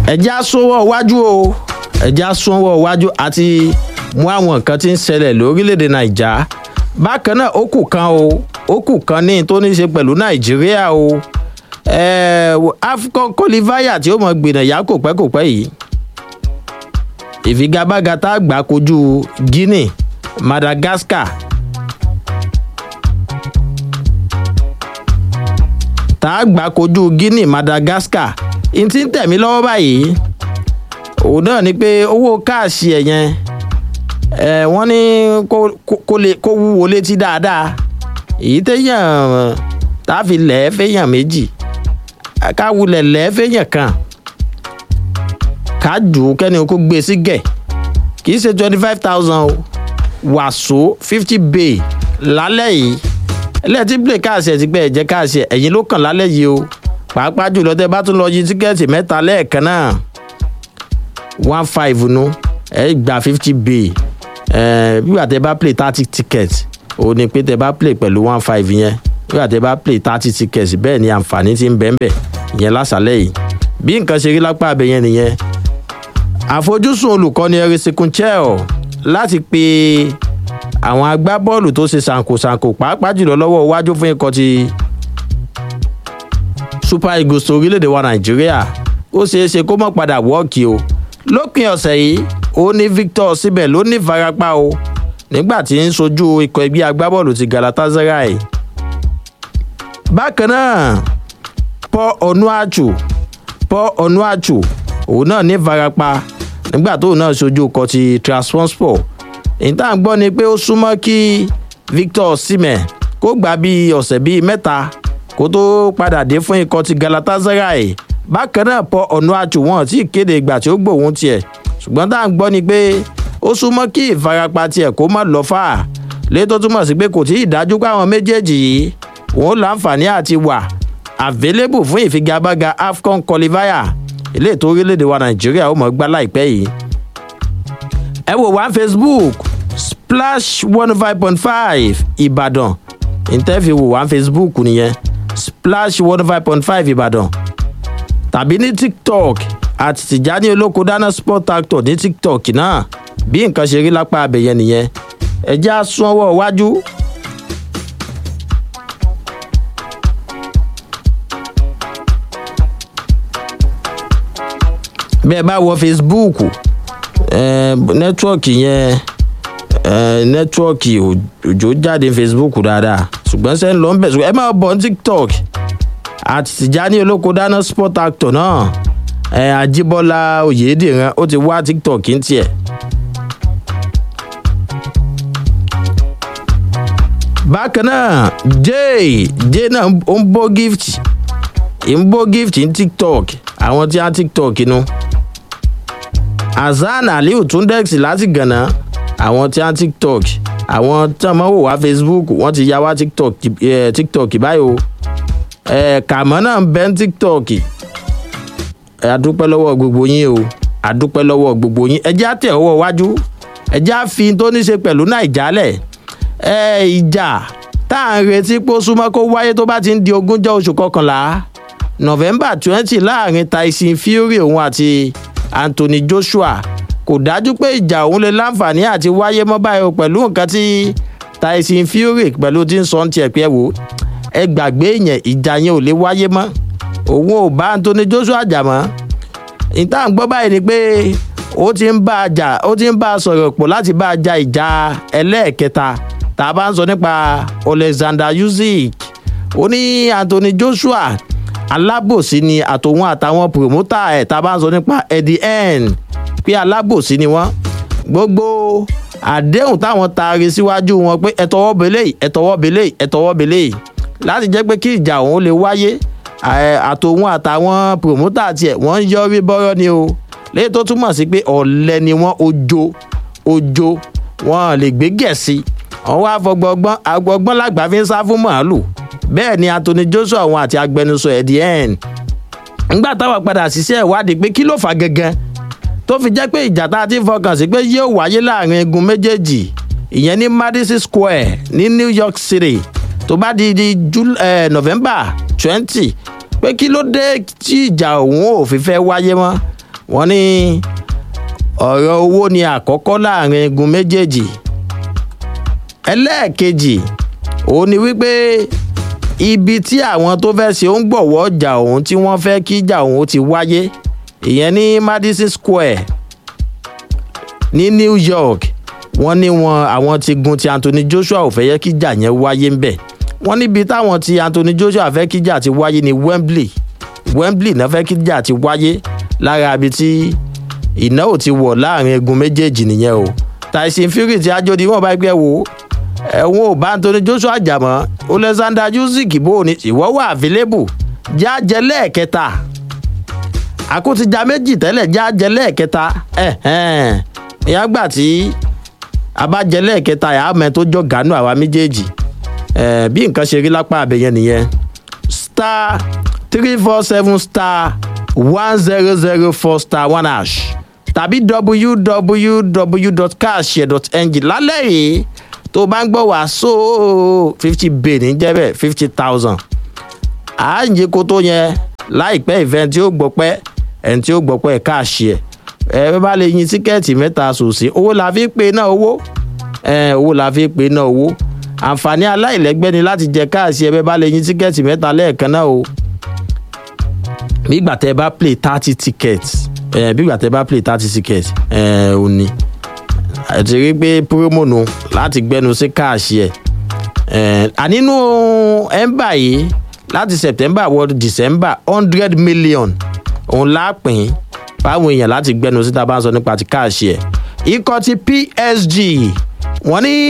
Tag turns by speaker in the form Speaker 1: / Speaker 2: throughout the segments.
Speaker 1: ẹ̀já sọ́wọ́ iwájú o ẹ̀já sọ́wọ́ iwájú àti mú àwọn nǹkan tí ń ṣẹlẹ̀ lórílẹ̀‐èdè nàìjà bákan náà ó kù kan o ó kù kan ní tó ní í ṣe pẹ̀lú nàìjíríà o african qualifier tí ó mọ̀ gbìnà yá kò pẹ́ kò pẹ́ yìí ìfigagbága tá a gbà kojú guinea madagascar tá a gbà kojú guinea madagascar n ti ń tẹ̀mí lọ́wọ́ báyìí òun náà ni pé owó káàsì ẹ̀ yẹn ẹ̀ wọ́n ní kó wúwo létí dáadáa èyí téèyàn tá a fi lẹ̀ ẹ́ fẹ́yàn méjì ká wulẹ̀ lẹ̀ ẹ́ fẹ́yàn kan ká jù ú kẹ́ni kó gbé sí gẹ̀ kì í ṣe twenty five thousand o wàsó fifty bay lálẹ́ yìí ẹlẹ́ẹ̀tì play káàsì ẹ̀ ti gbẹ́ ẹ̀jẹ̀ káàsì ẹ̀ ẹ̀yìn ló kàn lálẹ́ yìí o pàápàá jùlọ tẹ bá tún lọ yí tíkẹ́ẹ̀tì mẹ́ta lẹ́ẹ̀kan náà one five nu ẹ gba fifty bay ẹ bíwà tẹ bá play thirty ticket ó ní pé tẹ bá play pẹ̀lú one five yẹn bíwà tẹ bá play thirty ticket bẹ́ẹ̀ ni àǹfààní ti ń bẹ́ẹ̀ bẹ́ẹ̀ ìyẹn lásàlẹ̀ yìí bí nǹkan ṣe rí lápá abẹ yẹn nìyẹn àfojúsùn olùkọ́ni ẹ̀rẹ́sìnkún chel láti pe àwọn agbábọ́ọ̀lù tó ṣe ṣàǹkóṣàǹkó pàápàá jùlọ lọ́wọ́ iwájú fún ikọ̀ ti super eagles orílẹ̀-èdè wa nàìjíríà ó ṣeé ṣe kó mọ̀ padà wọ́ọ̀kì o lópin ọ̀sẹ̀ yìí ó ní victor síbẹ̀ ló ní ìfarapa o nígbà tí ń sojú ikọ̀ ẹgbẹ́ agbábọ́ọ̀lù ti galatasaray bákan náà paul onuachu paul onuachu òun náà ní ìfarapa nígbà tóun náà sojú ikọ̀ ti transport ìta ń gbọ́ ni pé ó súnmọ́ kí victor símẹ̀ kó gbà bíi ọ̀sẹ̀ bíi mẹ́ta kó tó padà dé fún ikọ̀ ti galatasaray bákan náà pọ ọ̀nà àtúwọ̀n tí ìkéde ìgbà tí ó gbòòwò tiẹ̀ ṣùgbọ́n tá à ń gbọ́ ni pé ó súnmọ́ kí ìfarapa tiẹ̀ kó má lọ fà á lé tó túmọ̀ sí pé kò tí ì dájú pé àwọn méjèèjì yìí òun láǹfààní àti wà available fún ìfigagbága afcon qualifier ilé ètò orílẹ̀-èdè wa nàìjíríà ó mọ̀ gbá láìpẹ́ yìí. ẹ wò wá facebook splash one five point five ìbàdàn ìtẹ́fì wò wá facebook nìyẹn splash one five point five ìbàdàn tàbí ní tiktok àti tìjání olóko dáná sport actor ní tiktok náà bí nǹkan ṣe rí lápá abẹ̀yẹ nìyẹn ẹjẹ́ á sún ọwọ́ iwájú. bẹ́ẹ̀ bá wọ facebook nẹ́tíwọ́ọ̀kì yẹn nẹ́tíwọ́ọ̀kì òjò jáde facebook dáadáa ṣùgbọ́n sẹ́ni ló ń bẹ̀ ṣùgbọ́n ẹ máa bọ̀ ní tiktok àti tìjání olóko dáná sport actor náà ẹ àjíbọ́lá oyèdèrán ó ti wá tiktok ń tiẹ̀. bákan náà jay jay náà ó ń bó gift ń bó gift ní tiktok àwọn tí á tiktok inú hasan aliu tundex láti gànà àwọn tí á tiktok àwọn tí wọn máa wò wá facebook wọn ti ya wá tiktok eh, tiktok báyìí o kàmọ́ náà ń bẹ́ ní tiktok adúpẹ́ lọ́wọ́ gbogbo yín o adúpẹ́ lọ́wọ́ gbogbo yín ẹjẹ́ àtẹ̀ ọwọ́ iwájú ẹjẹ́ àfi tó ní ṣe pẹ̀lú nàìjálẹ̀ ìjà tá à ń retí pé ó súnmọ́ kó wáyé tó bá ti ń di ogúnjọ́ oṣù kọkànlá november twenty láàrin tyson fury òun àti anthony joshua kò dájú pé ìjà òun lè láǹfààní àti wáyé mọ́ báyìí o pẹ̀lú nǹkan tí tyson fury pẹ̀lú tí ń sọ ń tiẹ̀ pé wò ẹ gbàgbé yẹn ìjà yẹn ò lè wáyé mọ́ òun ò bá anthony joshua jà mọ́ ìta ń gbọ́ báyìí ni pé ó ti ń bá a jà ó ti ń bá a sọ̀rọ̀ pọ̀ láti bá a ja ìjà ẹlẹ́ẹ̀kẹta tá a bá ń sọ nípa alexander usyk ó ní anthony joshua alábòsí ni àtòun àtàwọn promoter ẹ̀ tá a bá ń sọ nípa eddie n pé alábòsí ni wọ́n gbogbo àdéhùn táwọn taari síwájú wọn pé ẹ̀tọ́wọ́ belé ẹ̀tọ́wọ́ belé ẹ̀tọ́wọ́ belé láti jẹ́ pé kí ìjà òun lè wáyé àtòun àtàwọn promoter tiẹ̀ wọ́n ń yọrí bọ́rọ́ ni o léyìí tó túmọ̀ sí pé ọ̀lẹ́ ni wọ́n ojo ojo wọn lè gbé gẹ̀ẹ́sì wọn wá fọgbọgbọ́n agbọgbọ́n làgbà fi ń sá fún màálù bẹ́ẹ̀ ni anthony joshua wọn àti agbẹnusọ ẹ̀dí ẹ̀ẹ́n ńgbà táwọn padà ṣiṣẹ́ ìwádìí pé kí ló fà gangan tó fi jẹ́ pé ìjà tá a ti fọkàn sí pé yóò wáyé láàrin egun méjèèjì ìyẹn ní madison square ní new york city tó bá di di Jul eh, november twenty pé kí ló dé tí ìjà òun ò fi fẹ́ wáyé mọ́ wọ́n ní ọ̀rọ̀ owó ni àkọ́kọ́ láàrin igun méjèèjì ẹlẹ́ẹ̀kejì òun ni wípé ibi tí àwọn tó fẹ́ ṣe ń gbọ̀wọ́ ọjà òun tí wọ́n fẹ́ kí ìjà òun ti wáyé ìyẹn ní madison square ní new york wọ́n ní wọn àwọn ti gun ti anthony joshua ò fẹ́ yẹ kí ìjà yẹn wáyé ń bẹ̀ wọ́n níbi táwọn ti anthony joshua fẹ́ kí ìjà ti wáyé ní wembley wembley náà fẹ́ kí ìjà ti wáyé lára ibi tí ìnáwó ti wọ̀ láàrin egun méjèèjì nìyẹn o tyson fury ti ajodi wọn bá gbẹ wo ẹ̀wọ̀n ò bá anthony joshua jà mọ́ alexander usyk bó ni ìwọ́ wà available jájẹ lẹ́ẹ̀kẹta àkótìjà méjì tẹ́lẹ̀ jájẹ lẹ́ẹ̀kẹta ìyá gbà tí abájẹ lẹ́ẹ̀kẹta àmẹ́ tó jọ gánú àwa méjèèjì bí nǹkan ṣe rí lápá abẹ́yẹn nìyẹn star three four seven star one zero zero four star one hash tàbí www.cashshare.ng lálẹ́ yìí tó bá ń gbọ́ wá sóò fifty bay ní jẹ́bẹ̀ fifty thousand à ń yí kótó yẹn láìpẹ́ ìfẹ́ tí ó gbọ́ pẹ́ ẹni tí ó gbọ́ pẹ́ káàṣì ẹ̀ ẹ bá lè yin tíkẹ́ẹ̀tì mẹ́ta sòsì owó la fi pe náà owó owó la fi pe náà owó àǹfààní aláìlẹ́gbẹ́ ni láti jẹ káàṣì ẹ bẹ́ẹ̀ bá lè yin tíkẹ́ẹ̀tì mẹ́ta lẹ́ẹ̀kan náà o nígbà tẹ bá play thirty tickets bígbà tẹ bá play thirty tickets ò ní àti rí pé promo nu láti gbẹnu sí káàṣì ẹ ànínú ẹ̀ńbà yìí láti september wọ december hundred million òun lápín fáwọn èèyàn láti gbẹnu síta bá ń sọ nípa ti káàṣì ẹ ikọ̀ ti psg wọ́n ní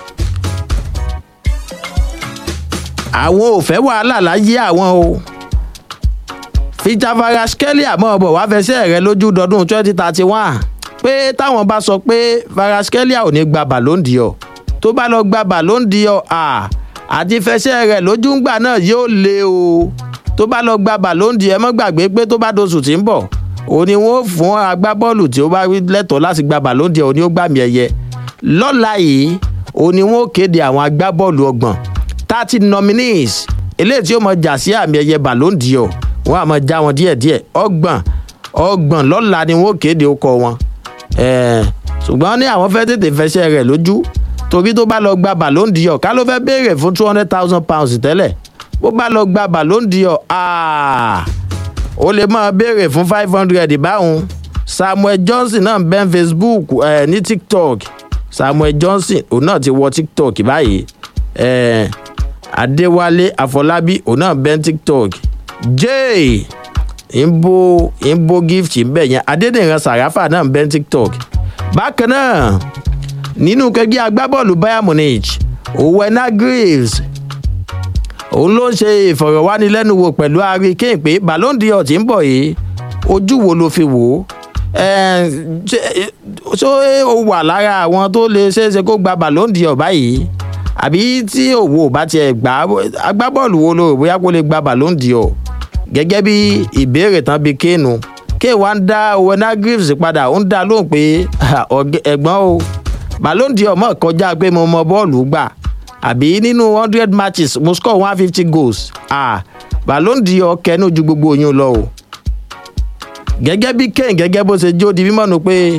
Speaker 1: àwọn ò fẹ́ wàhálà láyé àwọn o fìjàfara skeli àmọ́ ọ̀bọ̀ wá fẹsẹ̀ rẹ lójú dọdún twenty thirty one pé táwọn bá sọ pé varaskelia ò ní gba bàlóńdì ọ tó bá lọ gba bàlóńdì ọ àti fẹsẹ̀ rẹ lójú ńgbà náà yóò le o tó bá lọ gba bàlóńdì ẹ mọ́ gbàgbé pé tó bá doṣù tí ń bọ̀ òun ni wọ́n fún agbábọ́ọ̀lù tí ó bá lẹ́tọ̀ọ́ láti gba bàlóńdì ọ ní ó gbàmì ẹ̀yẹ lọ́la yìí òun ni wọ́n kéde àwọn agbábọ́ọ̀lù ọgbọ̀n thirty nominees eléyìí tí ó mọ jà sí àmì ẹ̀yẹ bàlóńdì ọ wọn àmọ já wọn díẹdíẹ ọgbọn ọgbọn lọla ni wọn ò kéde ọkọ wọn ṣùgbọ́n ní àwọn fẹ́ tètè fẹsẹ̀ rẹ̀ lójú torí tó bá lọ gba ballon dior ká ló fẹ́ béèrè fún two hundred thousand pounds tẹ́lẹ̀ bó bá lọ gba ballon dior ó lè máa béèrè fún five hundred báwọn samuel johnson náà bẹ́ẹ̀ facebook eh, ní tiktok samuel johnson òun náà ti wọ tiktok báyìí eh, adéwálé àfọlábí òun náà bẹ́ẹ̀ tiktok jay ìbò ìbò gift ń bẹ̀ yẹn adédèyàn sàràfà náà ń bẹ́ tiktok bákan náà nínú kẹgbẹ́ agbábọ́ọ̀lù bayern munich owena graves òun ló ń ṣe ìfọ̀rọ̀wánilẹ́nuwò pẹ̀lú harry kane pé ballon dior ti ń bọ̀ yìí ojú wo ló fi wò ó ṣé o wà lára àwọn tó lè ṣeéṣe kó gba ballon dior báyìí àbí tí òwò bá tiẹ̀ gbà agbábọ́ọ̀lù wo ló rò bóyá kó lè gba ballon dior gẹ́gẹ́ bí ìbéèrè tán bíi kéènù kéè wá ń dá owena greaves padà ó ń dá lóhùn pé ẹ̀gbọ́n o ballon dior mọ̀ kọjá pé mo mọ bọ́ọ̀lù gbà àbí nínú hundred matches mo score one fifty goals ah ballon dior kẹnu ju gbogbo yín lọ o gẹ́gẹ́ bí kéèn gẹ́gẹ́ bó ṣe jó di mímọ́ nu pé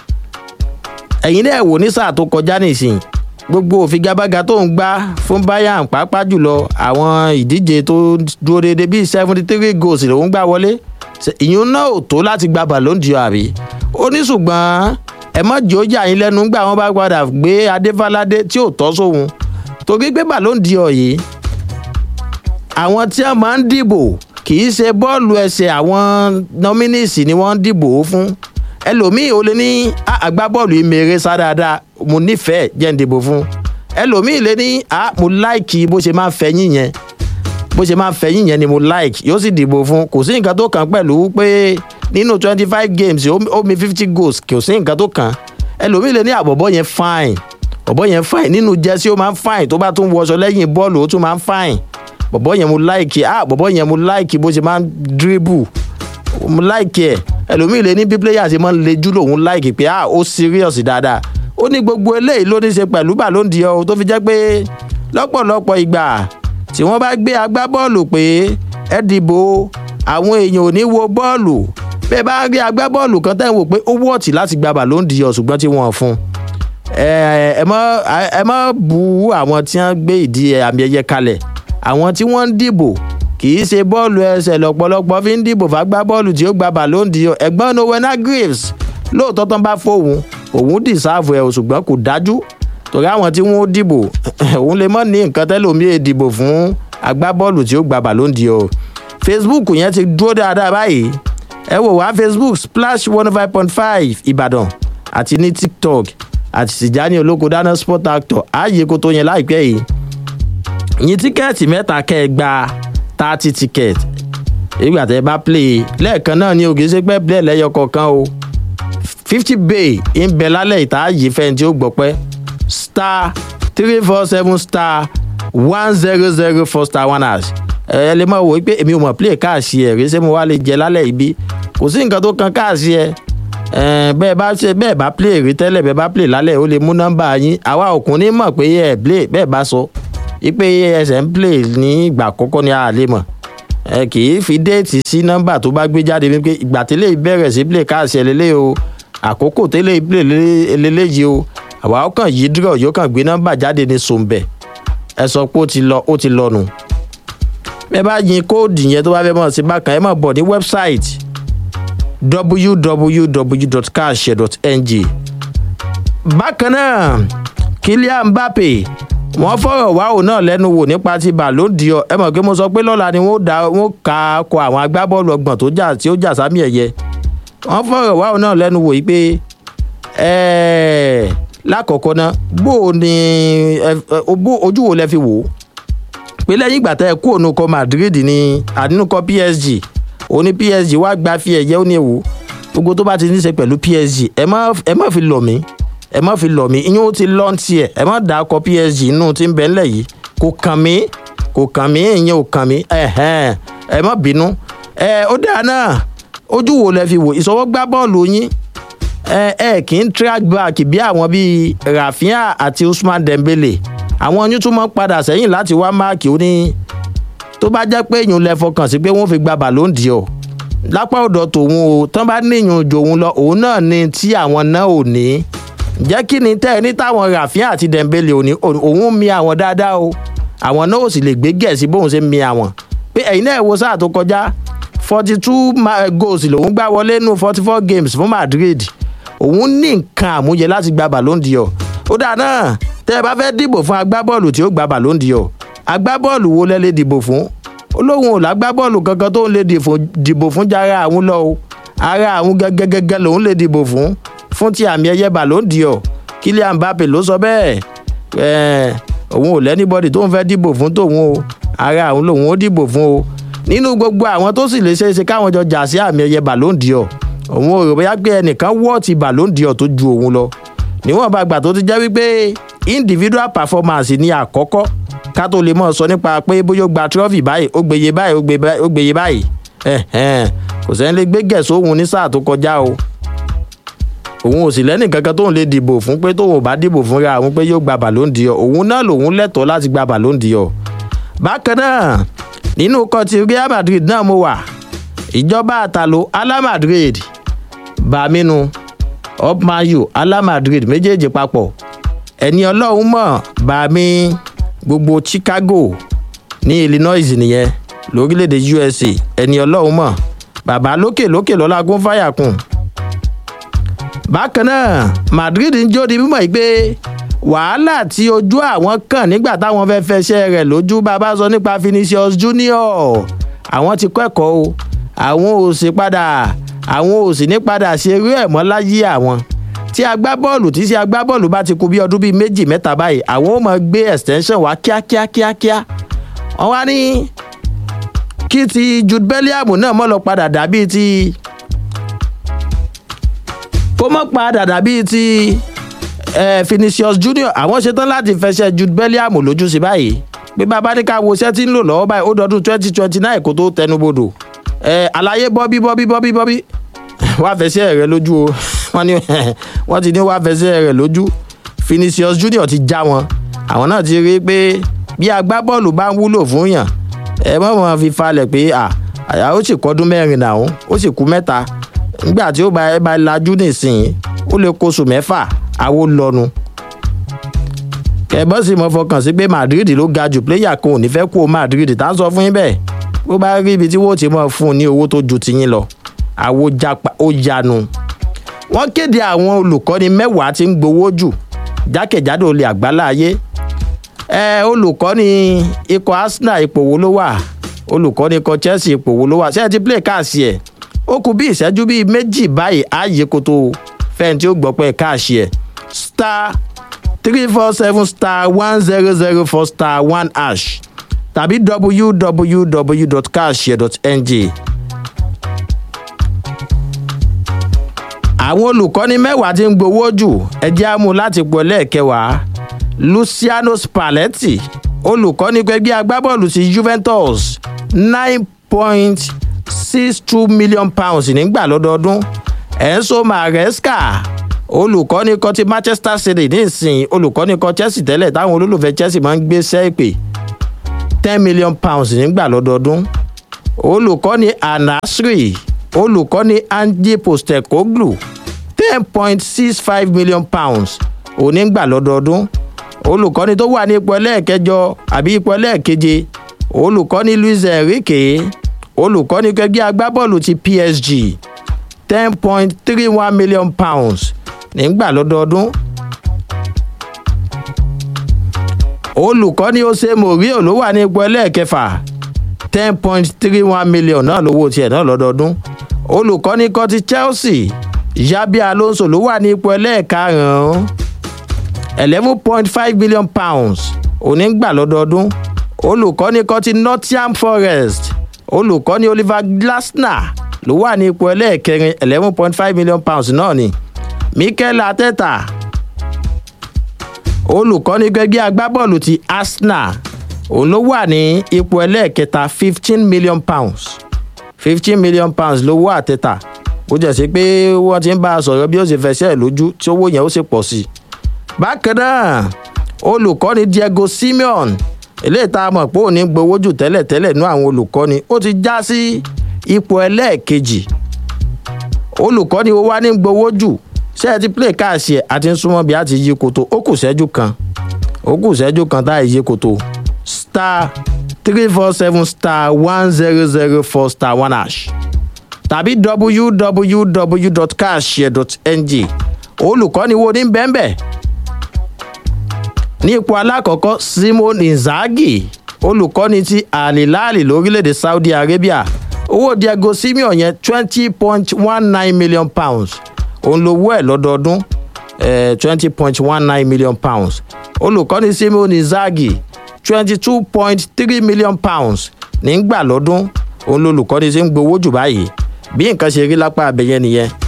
Speaker 1: ẹ̀yin náà wò ní sáà tó kọjá nìsín gbogbo òfigagbága tó ń gbá fún bayern pàápàá jùlọ àwọn ìdíje tó dúró déédé bíi seventy three goals lòún gbá wọlé ìyún náà ò tó láti gba ballon dior àbí ó ní ṣùgbọ́n ẹ mọ̀ jẹ́ ó jà yín lẹ́nu gbà wọ́n bá padà gbé adéfáládé tí ò tọ́ sóhun torí pé ballon dior yìí àwọn tí wọ́n máa ń dìbò kì í ṣe bọ́ọ̀lù ẹsẹ̀ àwọn nominees ni wọ́n ń dìbò fún ẹlòmíì ò lè ní agbábọ́ọ̀lù ìmèrè sá dáadáa mo nífẹ̀ẹ́ jẹ́ ń dìbò fún ẹlòmíì lè ní a mo láìkì bó ṣe máa ń fẹ̀yìn yẹn bó ṣe máa ń fẹ̀yìn yẹn ni mo láìkì yóò sì dìbò fún kò sí nǹkan tó kàn pẹ̀lú pé nínú twenty five games ó mi fifty goals kò sí nǹkan tó kàn ẹlòmíì lè ní àbọ̀bọ̀ yẹn fine bọ̀bọ̀ yẹn fine nínú jẹ́sí ó máa ń fine tó bá tún wọṣọ lẹ́yìn bọ́ọ̀lù ó tún máa ń fine bọ̀bọ̀ yẹn mo láìkì ah bọ̀bọ̀ yẹn mo láìkì bó ṣe máa ń dribble mo láìkì ẹ̀ ẹlòmíì lè ní bí player ṣe máa ń lejú lòun láìkì pé ah ó serious dáadáa ó ní gbogbo eléyìí ló ní ṣe pẹ̀lú ballon dior tó fi jẹ́ pé lọ́pọ̀lọpọ̀ ìgbà tí wọ́n bá gbé agbábọ́ọ̀lù pé ẹ dìbò àwọn èèyàn ò ní wo bọ́ọ̀lù bẹ́ẹ̀ bá rí agbábọ́ọ̀lù kan tẹ́ ń wò pé ó wọ̀ọ̀tì láti gba ballon d'or ṣùgbọ́n tí wọ́n fún un ẹ mọ ẹ mọ bu àwọn tí wọn gbé ìdí àmì ẹyẹ kalẹ̀ àwọn tí wọ́n ń dìbò kì í ṣe bọ́ọ̀lù ẹsẹ̀ lọ́pọ̀lọpọ̀ fi ń dìbò fàgbá bọ́ọ̀lù tí ó gba ballon d'or ẹ̀gbọ́n nowena graves lóòótọ́ tán bá fóun òun dìsáàfù ẹ̀ ṣùgbọ́n kò dájú torí àwọn tí wọ́n dìbò òun lè mọ̀ ní nǹkan tẹ́lòmíì dìbò fún agbábọ́ọ̀lù tí ó gba ballon d'or facebook yẹn ti dúró dáadáa báyìí ẹ wò wá facebook splash one five point five ìbàdàn àti ní tiktok àti tìjání olóko dáná sport actor ààyè kó tó yẹn láìpẹ́ yìí yín tíkẹ́ẹ̀tì mẹ́ta kẹ́ ẹ gba thirty ticket ìgbà tẹ́ ẹ bá play lẹ́ẹ̀kan náà ni ògì ṣe pẹ́ play lẹ́yọ kọ̀ọ̀kan o fifty bay ń bẹ lálẹ́ ìta ààyè fẹ́ni tí ó gbọ́ pẹ́ star three four seven star one zero zero four star one hash ẹ lè máa wò ó pé èmi ò mọ̀ play káàsì ẹ̀ rí ṣé mo wá lè jẹ lálẹ́ ibi kò sí nǹkan tó kan káàsì ẹ̀ bẹ́ẹ̀ bá ṣe bẹ́ẹ̀ bá play rí tẹ́lẹ̀ bẹ́ẹ̀ bá play lálẹ́ ó lè mú nọ́mbà yín àwa òkun ní mọ̀ pé ẹ̀ play bẹ́ẹ̀ bá sọ wípé ẹsẹ̀ ń play ní ìgbà àkọ́kọ́ ni a lè mọ̀ ẹ kì í fi déètì sí nọ́mbà tó bá gbé jáde wípé ìgbà tẹ́lẹ̀ bẹ̀rẹ̀ sí play káàsì ẹ̀ lélẹ́ o àkókò tẹ́lẹ̀ play lélẹ́yìí o àwa ó kàn yí dúró yóò kàn gbé nọ́mbà jáde ní sòǹbẹ̀ ẹ sọ pé ó ti lọ ó ti lọ nù bẹ́ẹ̀ bá yin kóòdù yẹn tó bá fẹ́ mọ̀ sí bákan ẹ mọ̀ bọ̀ ní wẹ́bsáìtì www.cashshare.ng. bákan náà kylian mbappe wọ́n fọ̀rọ̀ wá òun náà lẹ́nu wò nípa ti ballon d'or ẹ mọ̀ pé mo sọ pé lọ́la ni wọ́n dá wọ́n ka kọ àwọn agbábọ́ọ̀lù ọgbọ̀n tó jà tí ó jà sámi ẹ̀yẹ wọ́n fọ̀rọ̀ wá òun náà lẹ́nu wò yí pé lákọ̀ọ́kọ́ náà bó o ní ojú wo lẹ fi wò ó pé lẹ́yìn ìgbà tẹ́ ẹ kú òun kọ madrid ní àdínúkọ psg ó ní psg wá gba fi ẹ̀yẹ ó ní ewu gbogbo tó bá ti ní í ṣe pẹ̀lú psg ẹ má fi lọ̀ mí ẹ má fi lọ̀ mí iyún ó ti lọ́n tiẹ̀ ẹ má dà á kọ psg inú tí ń bẹ ńlẹ̀ yìí kò kàn mí kò kàn mí ìyẹn ò kàn mí ẹ má bínú ẹ ó dáa náà ojú wo lẹ fi wò ìṣọwọ́ gbá bọ́ọ̀lù yín ẹ ẹ kì í track back bí àwọn bíi rafinha àti usman dembele àwọn yín tún mọ́ padà sẹ́yìn láti wá máàkì ó ní tó bá jẹ́ pé èèyàn lẹ fọkàn sí pé wọ́n fi gba ballon d'or lápá ọ̀dọ̀ tòun o tán bá níyàn jò òun lọ òun náà ni tí àwọn náà ò ní jẹ́ kí ni tẹ́ ẹ ní táwọn ràfíà àti dẹ̀mbélé òní òun mi àwọn dáadáa o àwọn náà ò sì lè gbé gẹ̀ẹ́sì bóun ṣe mi àwọn pé ẹ̀yin náà wo sáà tó kọjá forty two goals lòun gbá wọlé nù forty four games fún madrid òun ní nǹkan àmúyẹ láti gba ballon d'or ó dáa náà tẹ́ ẹ bá fẹ́ dìbò fún agbábọ́ọ̀lù tí ó gba ballon d'or agbábọ́ọ̀lù wo lẹ lè dìbò fún ó lóun ò lágbábọ́ọ̀lù kankan tó ń lè dìbò fún jára àwọn lọ o ara àwọn gẹ́gẹ́gẹ́gẹ́ lòun lè dìbò fún fún ti àmì ẹ̀yẹ ballon d'or kylian mbappe ló sọ bẹ́ẹ̀ ẹ̀ẹ́n òun ò lẹ́nibọ́dì tó ń fẹ́ dìbò fún tòun o ara àwọn lòun ó dìbò fún o nínú gbogbo àwọn tó sì lè ṣe é ṣe káwọn jọ jà sí àmì ẹ̀yẹ ballon d'or òun ò rò bóyá pé ẹnìkan wọ́ọ̀tì ballon d'or tó ju òun lọ níwọ̀n bá gbà tó ti jẹ́ wípé individual performance ní àkọ́kọ́ ká tó lè mọ̀ sọ nípa pé bóyá ó gba trophy báyìí ó gbèyè báyìí ó gbèyè báyìí kò sẹ́ni lè gbé gẹ̀ẹ́sì òun ní sáà tó kọjá o òun ò sì lẹ́nì kankan tóun lè dìbò fún pé tóun ò bá dìbò fúnra òun pé yóò gba ballon d'or òun náà lòun lẹ́tọ̀ọ́ láti gba ballon d'or bákan náà nínú kọtí real madrid náà mo wà ìjọba àtàlò ala madrid bàmínú upmayu ala madrid méjèèjì papọ̀ ẹni ọlọ́run mọ̀ bàmí gbogbo chicago ní illinois nìyẹn lórílẹ̀‐èdè usa ẹni ọlọ́run mọ̀ bàbá lókè lókè lọ́la gún fáyà kùn bákan náà madrid ń jó di mímọ̀ yìí pé wàhálà tí ojú àwọn kàn nígbà táwọn fẹ́ fẹsẹ̀ rẹ̀ lójú bàbá sọ nípa vinicius junior àwọn ti kẹ́kọ̀ọ́ o àwọn ò sì padà àwọn ò sì ní padà ṣe eré ẹ̀ mọ́ láyé àwọn tí agbábọ́ọ̀lù tí ṣe agbábọ́ọ̀lù bá ti kú bí ọdún bíi méjì mẹ́ta báyìí àwọn ò mọ̀ gbé extension wá kíákíákíákíá wọ́n wá ní kí ti jude belliam náà mọ́ lọ padà dàbí ti kó mọ́ padà dàbí ti eh, Vinicius Junior àwọn ṣetán láti fẹsẹ̀ Jude Bellingham lójú sí báyìí pé bàbá ní ká wo iṣẹ́ tí ń lò lọ́wọ́ báyìí ó dọdún twenty twenty nine kó tó tẹnubodò eh, àlàyé bọ́bí bọ́bí bọ́bí bọ́bí wá fẹsẹ̀ rẹ lójú o wọ́n ní wọ́n ti ní wá fẹsẹ̀ rẹ lójú Vinicius Junior ti já wọn àwọn náà ti rí i pé bí agbábọ́ọ̀lù bá ń wúlò fún yàn ẹ mọ̀ mọ̀ fi falẹ̀ pé à ó sì kọ́dún mẹ́rin náà ó sì kú mẹ́ta nígbà tí ó bá ẹ bá lajú nísìnyí ó lè kóṣù mẹ́fà àwo lọ́nu kẹ̀bọ́n sì mọ fọkàn sí pé madrid ló ga jù pléyà kan ò ní fẹ́ kú madrid tá à ń sọ fún yín bẹ́ẹ̀ bó bá rí ibi tí wọ́n ti mọ̀ fún un ní owó tó ju tiyín lọ àwo japa ó yanu. wọ́n kéde àwọn olùkọ́ni mẹ́wàá tí ń gbowó jù jákèjádò olè àgbálá ayé ẹ olùkọ́ni ikọ̀ arsenal ipò wo ló wà olùkọ́ni ikọ̀ chelsea ipò wo ló wà ṣé ẹ ti play káàsì ẹ̀ ó kù bí ìṣẹ́jú bíi méjì báyìí ààyè kótó fẹ́ni tí ó gbọ́ pé káàsì ẹ̀ star three four seven star one zero zero four star one hash tàbí www.cashshare.ng. àwọn olùkọ́ni mẹ́wàá tí ń gbowó jù ẹjẹ́ àmú láti pọ̀ lẹ́ẹ̀kẹwàá luciano spalletti olùkọ́ni pẹ̀gbẹ́ agbábọ́ọ̀lù sí juventus nine point six two million pounds nígbà lọ́dọọdún enzo maresca olùkọ́ni kan ti manchester city nísìnyí olùkọ́ni kan chelsea tẹ́lẹ̀ táwọn olólùfẹ́ chelsea máa ń gbé sẹ́ẹ̀pẹ̀ ten million pounds nígbà lọ́dọọdún olùkọ́ni anasri olùkọ́ni andy postecoglou ten point six five million pounds onígbà lọ́dọọdún olùkọ́ni tó wà ní ipò ẹlẹ́ẹ̀kẹjọ àbí ipò ẹlẹ́ẹ̀keje olùkọ́ni luis enrique olùkọ́ni kẹgbẹ́ agbábọ́ọ̀lù ti psg ten point three one million pounds nígbà lọ́dọọdún olùkọ́ni ose morio ló wà ní ipò ẹlẹ́ẹ̀kẹfà ten point three one million náà lówó tiẹ̀ náà lọ́dọọdún olùkọ́ni kan ti chelsea yabi alonso ló wà ní ipò ẹlẹ́ẹ̀karùn-ún eleven point five million pounds onígbà lọ́dọọdún olùkọ́ni kan ti nottingham forest olùkọ́ni oliver glasner ló wà ní ipò ẹlẹ́ẹ̀kẹrin eleven point five million pounds náà ni mikel ateta olùkọ́ni gbẹgbẹ́ agbábọ́ọ̀lù ti arsenal òun ló wà ní ipò ẹlẹ́ẹ̀kẹta fifteen million pounds fifteen million pounds ló wà àtẹ̀tà ó jẹ́ sí pé wọ́n ti ń bá a sọ̀rọ̀ bí ó ṣe fẹsẹ̀ lójú tí owó yẹn ó sì pọ̀ sí i. bákan náà olùkọ́ni diego simeon eléyìí tá a mọ̀ pé òní gbowó jù tẹ́lẹ̀tẹ́lẹ̀ nú àwọn olùkọ́ni ó ti já sí ipò ẹlẹ́ẹ̀kejì olùkọ́ni wo wá ní gbowó jù ṣé ẹ ti play káàsì ẹ̀ àti ń súnmọ́ bí a ti yí koto ó kù sẹ́jú kan ó kù sẹ́jú kan tá a yí koto star three four seven star one zero zero four star one hash tàbí www.cashshare.ng olùkọ́ni wo ní bẹ́ẹ̀nbẹ́ ní ipò alákọ̀ọ́kọ́ simon inzaghi olùkọ́ni ti alilali lórílẹ̀‐èdè saudi arabia owó diego simeon yẹn twenty point one nine million pounds òun lowó ẹ̀ lọ́dọọdún twenty point one nine million pounds olùkọ́ni simon inzaghi twenty two point three million pounds nígbà lọ́dún òun lolùkọ́ni ṣe ń gbowó jù báyìí bí nǹkan ṣe rí lápá abẹ́yẹn nìyẹn